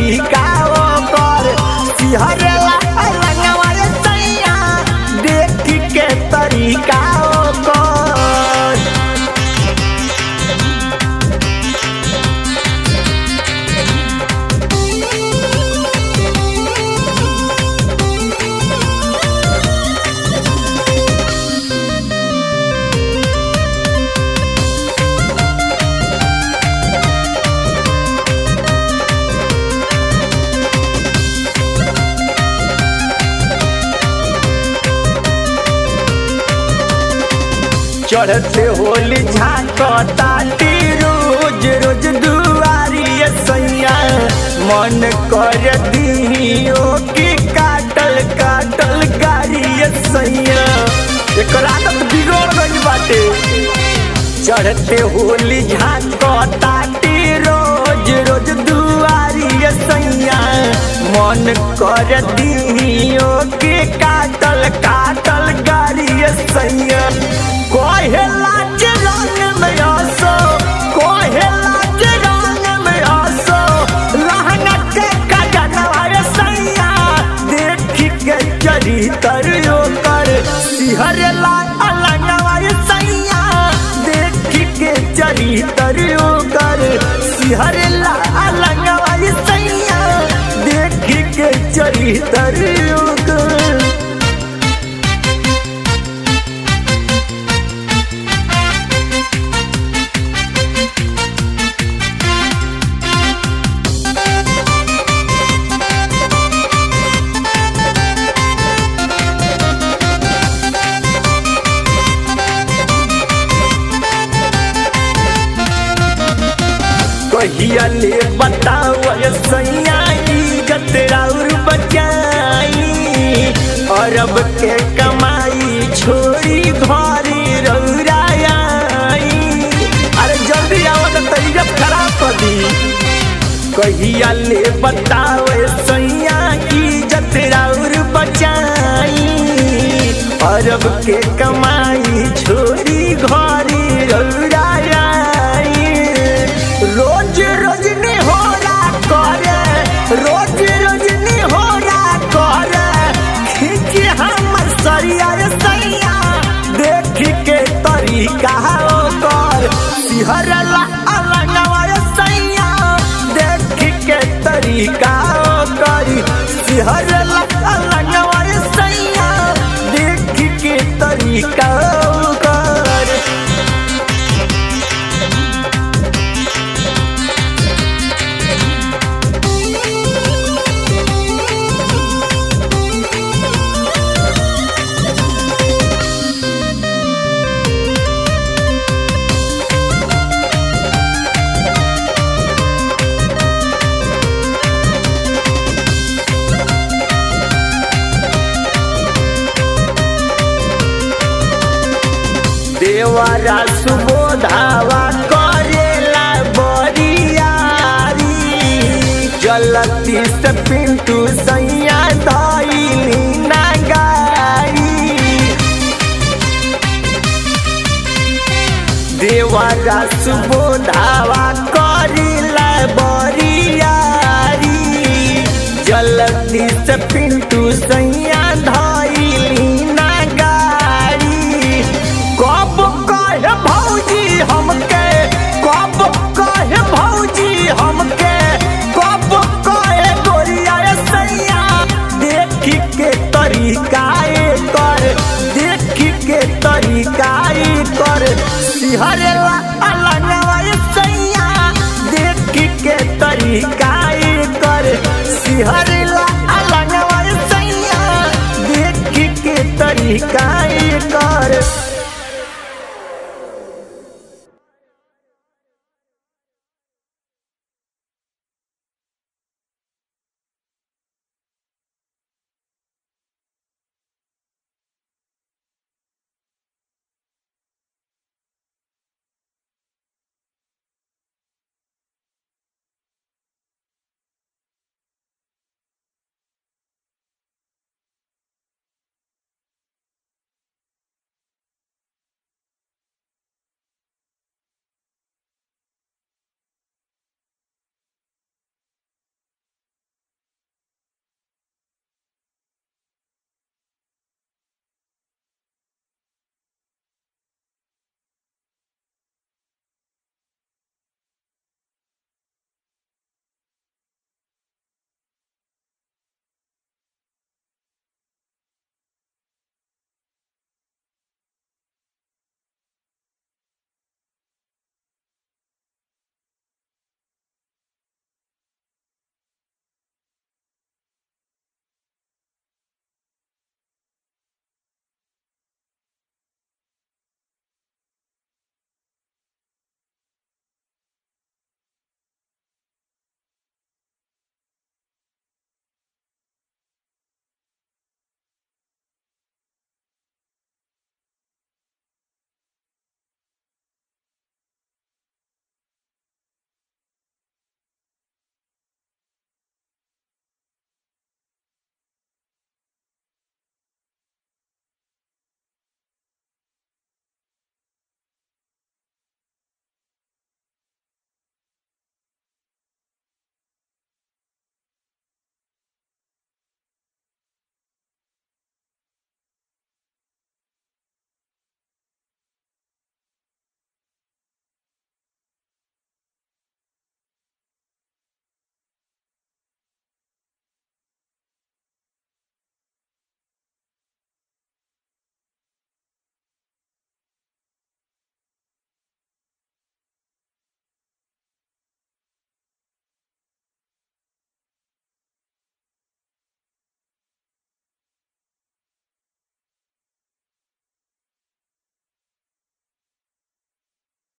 तरीका ओकर सिहरला अलंगवा ये सैया देख के तरीका ओकर चढ़ते होली झांकताटी रोज रोज दुआरी ये सैया मन कर दियो कि काटल काटल गाड़ी ये सैया एकर आदत बिगड़ गई बाटे चढ़ते होली झांकताटी रोज रोज दुआरी ये सैया मन कर दियो कि काटल काटल गाड़ी ये सैया कोहेला के रंग में आसो कोहेला के रंग में आसो लहंगा के कजनवा रे सैया देख के चरी तरियो कर सिहरला अलंगवा रे सैया देख के चरी तरियो कर सिहरला अलंगवा रे सैया देख के चरी तरियो कर कहिया ले बताओ सैया इज्जत और बचाई अरब के कमाई छोड़ी घरी रौराई अरे जल्दी आओ तो तरीका खराब कर दी कहिया ले बताओ सैया इज्जत और बचाई अरब के कमाई छोड़ी घरी रौराई रोज रोज निहोरा करे रोज रोज निहोरा करे खींच हमर सरिया रे सैया देख के तरीका ओकर सिहरला अलंगवा रे सैया देख के तरीका ओकर सिहरला अलंगवा रे सैया देख के तरीका ओकर देवरा सुबोधावा करेला बरियारी जलती से पिंटू सैया धैली नगारी देवरा सुबोधावा करेला बरियारी जलती से पिंटू सैया धैली नगारी कब कहे भौजी हमके कब कहे भौजी हमके कब कहे गोरिया रे सैया देख के तरीका कर देख के तरीका कर सिहरला अलंगवा रे सैया देख के तरीका कर सिहरला अलंगवा रे सैया देख के तरीका